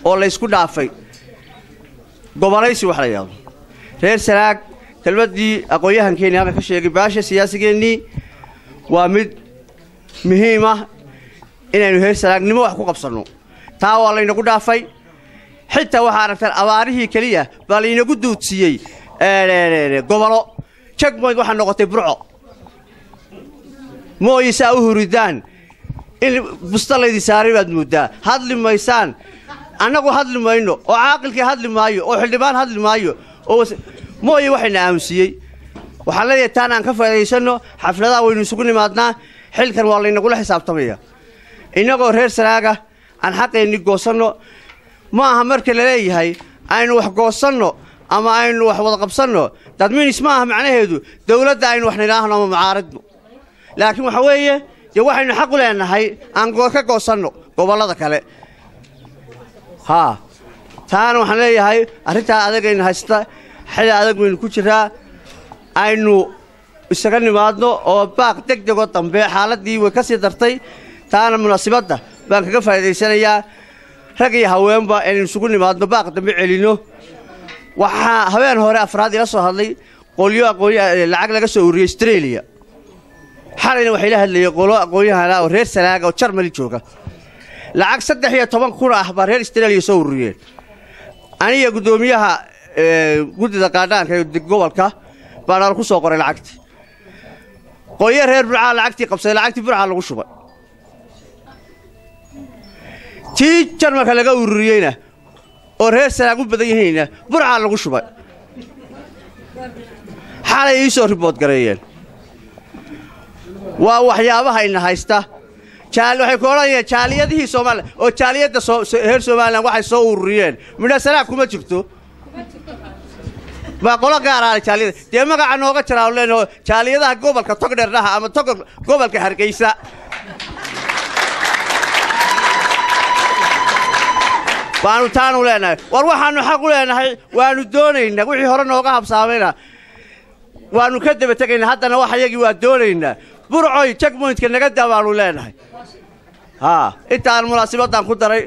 oo laysku dhaafay gobolaysi wax la yidhahdo reer sanaag kelmaddii aqoon-yahankeennii halka ka sheegay baasha siyaasigeennii waa mid muhiim ah inaynu reer sanaagnimo wax ku qabsanno taa waa laynagu dhaafay xitaa waxaa aragtaan abaarihii keliya baa laynagu duudsiiyey gobolo jagmoyd waxaa noqotay burco mooyi saa u huridaan in busta laydin saaray baad mooddaa hadli maysaan annagu hadli mayno oo caaqilkii hadli maayo oo xildhibaan hadli maayo oo mooye waxayna aamusiiyey waxaan leeyahay taan aan ka faa'idaysanno xafladaha waynu isugu nimaadnaa xilkan waa laynagula xisaabtamaya innagoo reer sanaaga aan xaqeenni goosanno ma aha marka la leeyahay aynu wax goosanno ama aynu wax wada qabsanno dadminis ma aha macnaheedu dawladda aynu wax nidhaahno ama mucaaradno laakiin waxa weeye dee waxaynu xaq u leenahay aan ka goosanno gobollada kale haa taana waxaan leeyahay arrintaa adagayna haysta xili adag waynu ku jiraa aynu isaga nimaadno oo baaq deg degoo dambe xaaladdii way ka sii dartay taana munaasibadda baan kaga faa'idaysanayaa rag iyo haweenba inaynu isugu nimaadno baaq dambe celinno waxaa habeen hore afraad ila soo hadlay qolyo aqoon lacag laga soo ururiyey astreeliya xalayna waxay la hadlayeen qolo aqoon-yahana oo reer sanaaga oo jarmali jooga lacag saddex iyo toban kun ah baa reer astreeliya soo ururiyeen aniga guddoomiyaha guddida qaadhaanka ee gobolka baa nala ku soo qoray lacagtii qolyo reer burcaa lacagtii qabsaday lacagtii burcaa lagu shubay tii jarmalka laga ururiyeyna oo reer sanaag u badan yihiinna burcaa lagu shubay xalay ii soo ribood gareeyeen waa waxyaabaha ina haysta waxay ku odhanayeen jaaliyadihii soomaaliya oo jaaliyadda reer somalilan waxay soo ururiyeen midha sanaag kuma jirto baa qolo gaaraale jaaliyada dee magaca nooga jiraanu leenaho jaaliyadaha gobolka togdherdhaha ama tog gobolka hargeysa waanu taanu leenahay war waxaannu xaq u leenahay waannu doonaynaa wixii hore nooga habsaamayna waannu ka daba tegaynaa haddana wax ayagii waa doonaynaa burcoy jagmoyntka naga daa baannu leenahay haa intaan munaasibaddan ku daray